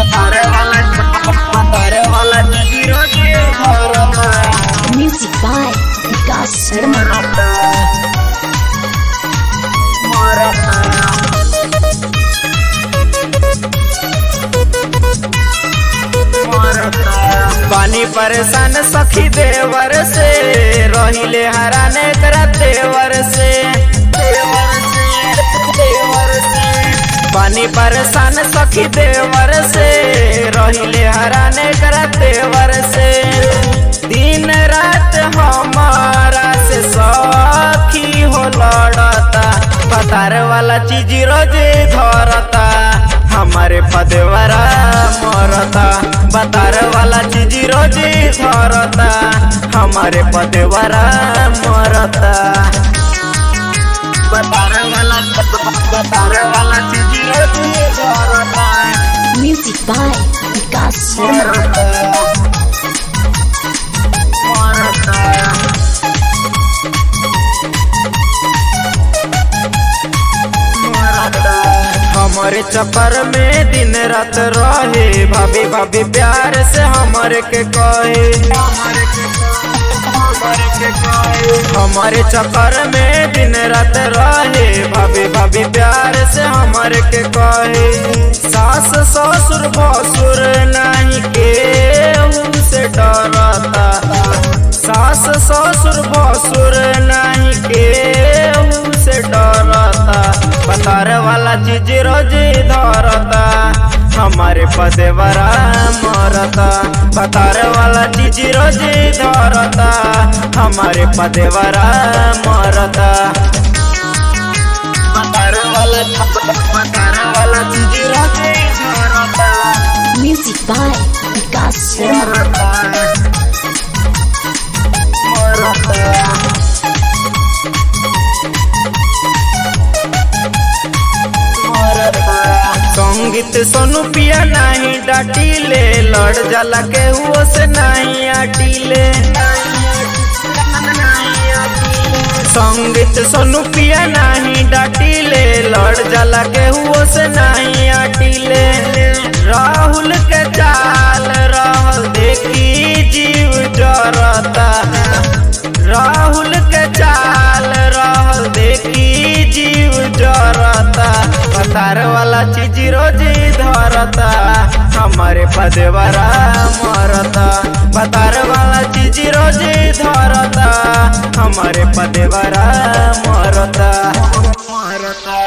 Music by Vikas Sharma. पानी परेशान सखी देवर से रहिले हराने करा देवर से पानी परेशान सखी देवर से रहिले हराने करा देवर से दिन रात हमारा से सखी हो लड़ता पतार वाला चीज रोज धरता हमारे पदवरा मरता बतार वाला चीज रोज धरता हमारे पदवरा मरता बतार वाला बतार वाला चीज रोज धरता Music by Vikas Sharma. हमारे चक्कर में दिन रात रहे भाभी भाभी प्यार से हमारे के कहे हमारे चक्कर में दिन रात रहे भाभी भाभी प्यार से हमारे के कहे सास ससुर भसुर नहीं के से डरता सास ससुर भसुर नहीं के से डरता बतार वाला चीज रोज धरता हमारे पदेवरा मरता बतार वाला चीज रोज धरता हमारे पदेवरा मरता बतार वाला बतार वाला चीज रोज धरता Music by Vikas Sharma. संगीत सोनू पिया नहीं डाटीले लड़ जाला के हुओ से नहीं आटीले संगीत सोनू पिया नहीं डाटीले लड़ जाला के हुओ से नहीं आटीले राहुल के चाल रहल देखी जीव जरता राहुल के चाल रहल देखी जीव जरता पतार वाला चीज रोज धरता हमारे पदेवरा मरता पतार वाला चीज रोज धरता हमारे पदेवरा मरता मरता